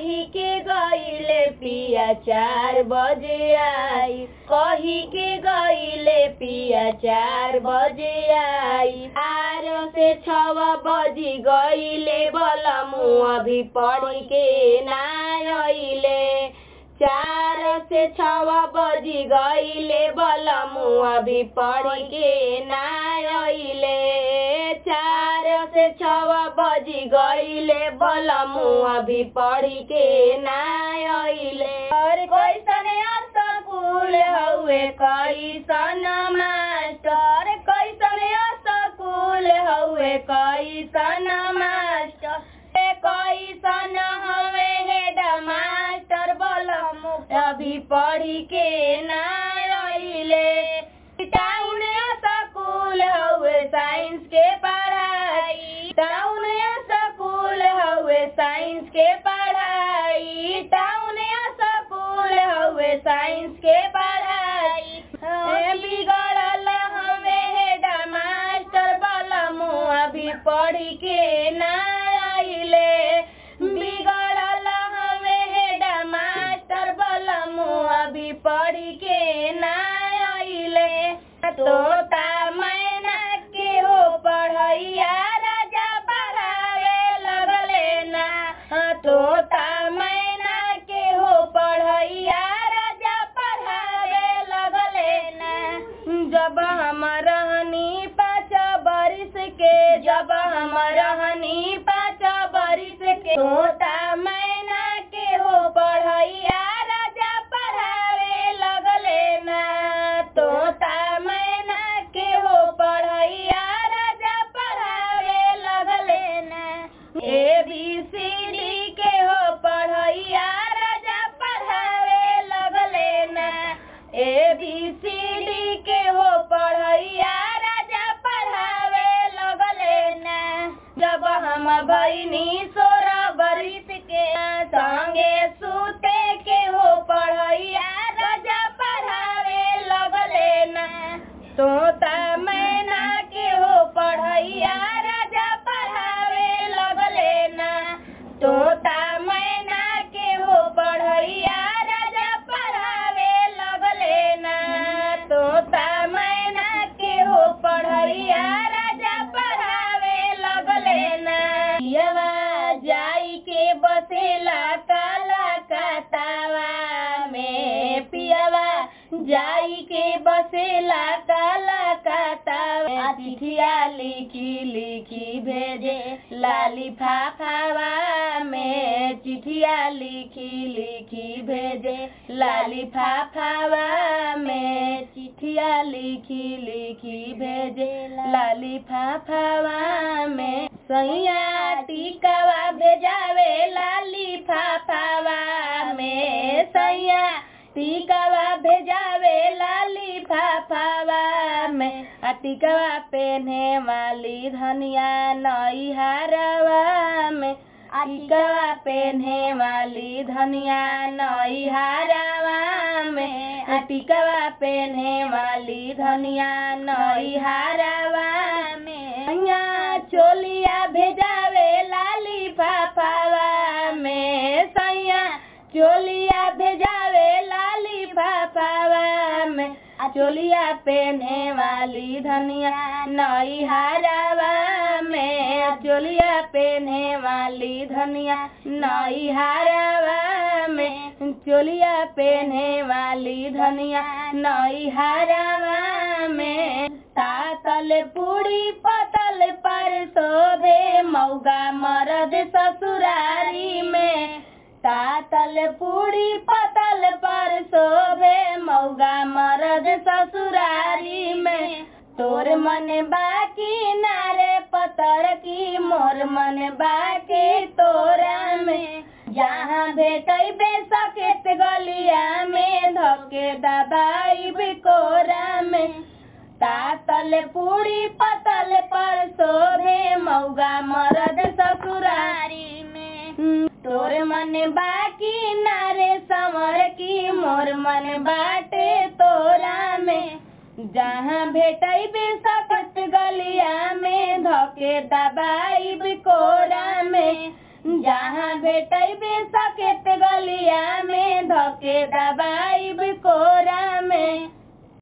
कही के गईले पिया चार बजे आई कही के गईले पिया चार बजे आई आर से छव बजी गईले बलमु अभी पढ़ के ना आइले चार से छव बजी गईले बलमु अभी पढ़ के ना आइले चार से छव बजी गईले बलमु अभी पढ़ के ना आइले और कैसन स्कूल हउए कैसन मास्टर कैसन स्कूल हउए कैसन मास्टर कैसन हवे हेड मास्टर बलमु अभी पढ़ी के ना आइले टाउन स्कूल हउए साइंस के पढ़ाई टाउन स्कूल हउए साइंस के पढ़ाई टाउन स्कूल हउए साइंस के पढ़ाई ए, बिगड़ल हवे हेड मास्टर बलमु अभी पढ़ी के ना आइले बिगड़ल हवे हेड मास्टर बलमु अभी पढ़ी के ना आइले तोता मैना के हो पढ़ैया राजा पढ़ावे लगले ना तोता मैना के हो पढ़ैया राजा पढ़ावे लगले ना जब हम रहनी पाँच बरिस के जब हम रहनी पाँच बरिस के तोता मैना के हो पढ़ैया राजा पढ़ावे लगले ना तोता मैना के हो पढ़ैया राजा पढ़ावे लगले ना ए बी सी डी के हो पढ़ैया राजा पढ़ावे लगले ना ए बी सी डी के हो पढ़ैया राजा पढ़ावे लगले ना जब हम भैनी सोरह बरिस के संगे सूते के हो पढ़ैया राजा पढ़ावे लगले ना तोता मैना के हो पढ़ैया राजा पढ़ावे लगले ना तोता मैना के हो पढ़ैया राजा पढ़ावे लगले ना तोता मैना के हो पढ़ैया राजा पढ़ावे लगले ना पियवा जाई के बसेला काला कातावा में पियवा जाई के बसेला काला कातावा चिठिया लिखी लिखी भेजे लाली फाफावा में चिठिया लिखी लिखी भेजे लाली फाफावा में चिठिया लिखी लिखी भेजे लाली फाफावा में सैया टिकावा भेजावे लाली फाफावा में सैया टिकावा भेजावे लाली फाफावा में आ टिकावा पेन्हे वाली धनिया नई हारवा में टिकावा पेन्हे वाली धनिया नई हारवा में आ टिकावा पेन्हे वाली धनिया नई हारवा में सैया चोलिया भेजावे लाली फाफावा में सैया चोलिया भेजावे लाली फाफावा में आ चोलिया पेन्हे वाली धनिया नई हारावा में आ चोलिया पेन्हे वाली धनिया नई हारावा में चोलिया पेन्हे वाली धनिया नई हारावा में तातल पूरी पतल पर शोभे मौगा मरद ससुरारी में तातल पूरी पतल पर शोभे मौगा मरद ससुरारी में तोर मन बाकी नारे पतर की मोर मन बाकी तोरा में जहाँ भेटै बेसकेत गलिया में धके दबाई बिकोरा में तातल पूरी पतल पर शोभे मौगा मरद ससुरारी में तोर मन बाकी नारे समर की मोर मन बाटे तोरा में जहाँ भेटै बेसकत गलिया में धके दबाई बिकोरा में जहाँ भेटैबे सकेत गलिया में धके दबाई